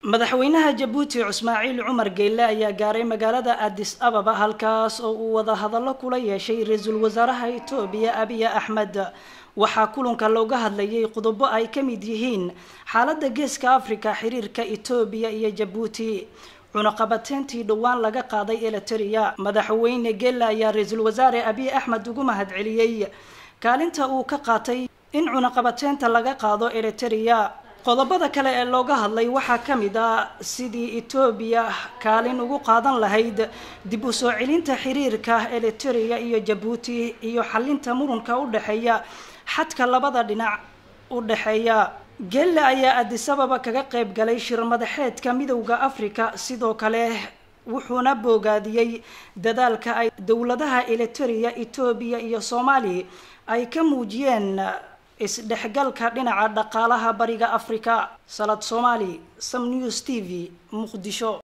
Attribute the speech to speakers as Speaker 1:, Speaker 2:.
Speaker 1: madaxweynaha jabuuti ismaaciil cumar geyle ayaa gaaray magaalada addis ababa halkaas oo uu wada hadallo kula yeeshay ra-iisul wasaaraha etoobiya abiy axmed waxaa kulanka looga hadlayay qodobo ay ka mid yihiin xaaladda geeska africa xiriirka etoobiya iyo jabuuti cunaqabateyntii dhowaan laga qaaday eliteria madaxweyne geyle ayaa ra-iisul wasaare abiy axmed ugu mahadceliyey kaalinta uu ka qaatay in cunaqabateynta laga qaado eliteria qodobada kale ee looga hadlay waxaa ka mid ah sidii etoobiya kaalin ugu qaadan lahayd dib u soo celinta xiriirka eliteria iyo jabuuti iyo xalinta murunka u dhexeeya xadka labada dhinac u dhexeeya gelle ayaa adisababa kaga qayb galay shir madaxeedka midowda africa sidoo kale wuxuuna boogaadiyey dadaalka ay dowladaha eliteria etoobiya iyo soomaaliya ay ka muujiyeen isdhexgalka dhinaca dhaqaalaha bariga africa salad somali sam news t v muqdisho